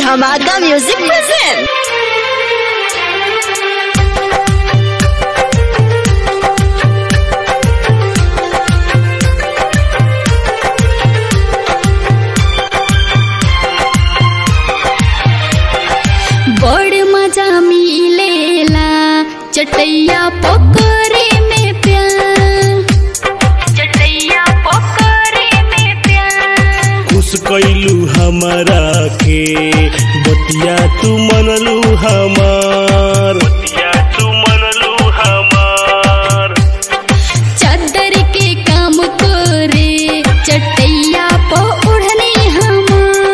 धमाका music present बड़ मजा मिलेला चटैया पकड़े में प्यार चटैया पकड़े में प्यार खुश कैलू हमारा के बतिया तू मनलू हमार बतिया तू मनलू हमार चादर के काम करे चटैया प ओढ़ने हम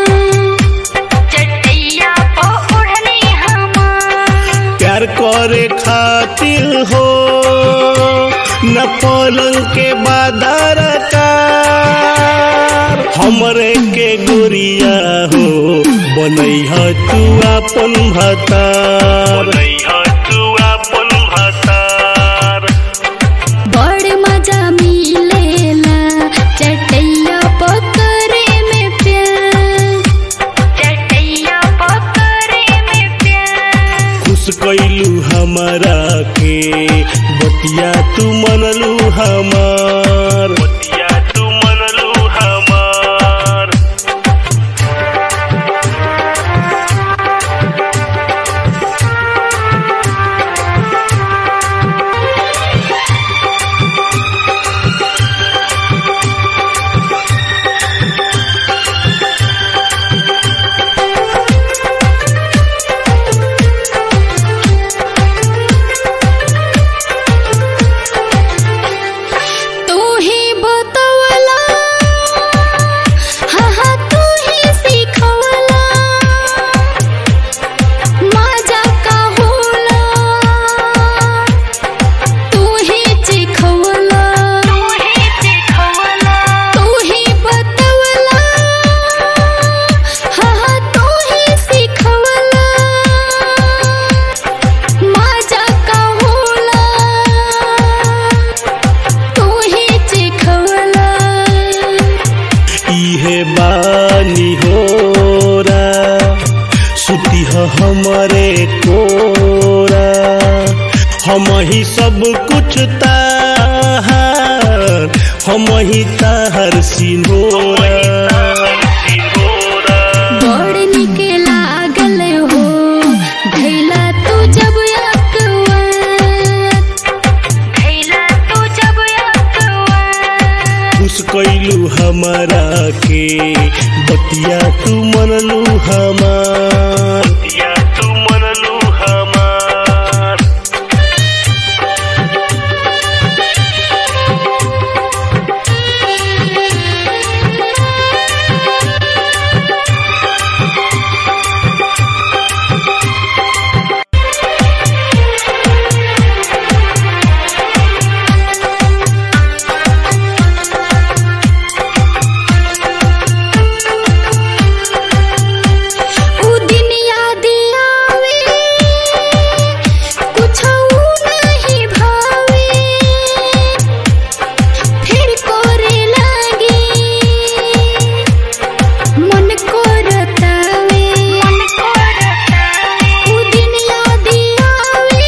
चटैया प ओढ़ने हम प्यार करे खातिर हो न पलंग के बादर कार हमरे के गोरिया हो बनैह तू अपन भतार बनैह तू अपन भतार बड़ मजा मिलेला चटैया पकड़े में प्यार चटैया पकड़े में प्यार खुश कैलू हमारा के बतिया तू मनलू हमार बतिया तू मनलू हमार तू ही बतवला हाँ हाँ तू ही सिखवला मजा का होला तू ही चिखवला तू ही चिखवला तू ही बतवला हाँ हाँ तू ही सिखवला मजा का होला तू ही चिखवला इहे बानी होरा सुती ह हमरे कोरा हम ही सब कुछ ताहार हम ही ताहर सिनोरा बड़ निक लागल हो धैला तू जब अकवार धैला तू जब अकवार खुश कैलू हमारा के बतिया तू मनलू हमार बतिया तू मनलू हमार उ दिन याद आवे कुछो नहीं भावे फिर कोरे लागे मन को रतावे उ दिन याद आवे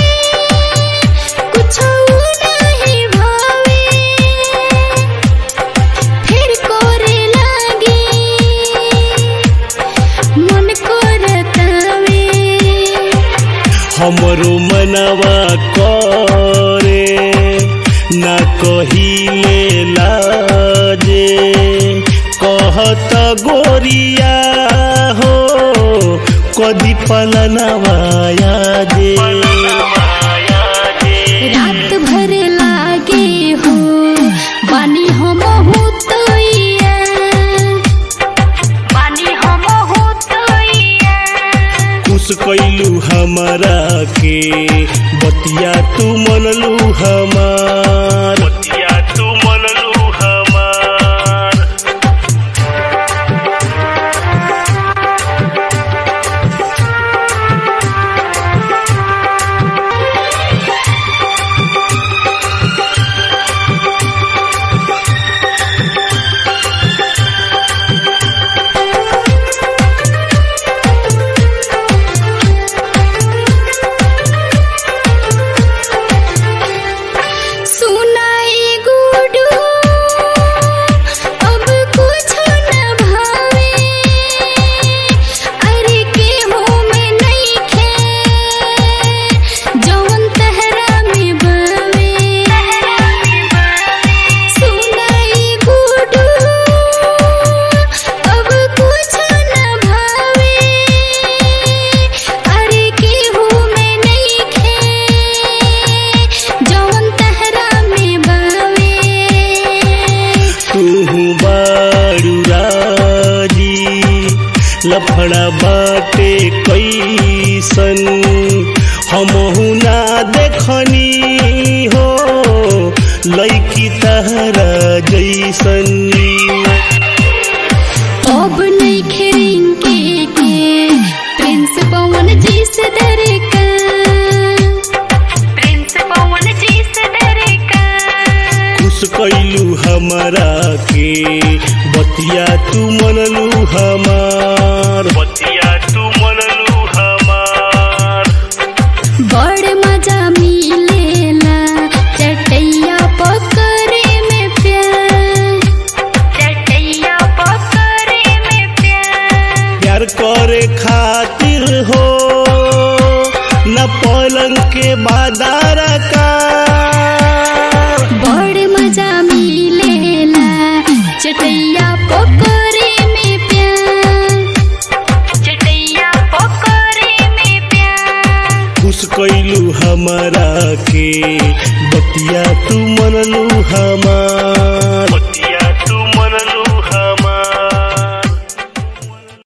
कुछो नहीं भावे फिर कोरे लागे मन को रतावे हमरो मनवा करे ना कहिले लाजे कहत गोरिया हो कदी पलनवा याजे रात भर लागे हो बानी हम होतैया बानी हम होतैया खुश कैलू हमारा के बतिया तू मनलू हमार बतिया तू मनलू हमार बारू राजी लफड़ा बाटे कैसन हमहु ना देखनी हो लैकी तहरा जैसन अब नहीं खेरेंगे के प्रिंस पवन जी से डरे का प्रिंस पवन जी से डरे का खुश कैलू हमारा के बतिया तू मनलू हमार बतिया तू मनलू हमार बड़ मजा मिलेला चटैया पकड़े में प्यार चटैया पकड़े में प्यार प्यार करे खातिर हो न पलंग के बादार का बड़ मजा मिलेला चटैया पकड़े में प्यार चटैया पकड़े में प्यार खुश कैलू हमारा के बतिया तू मनलू हमार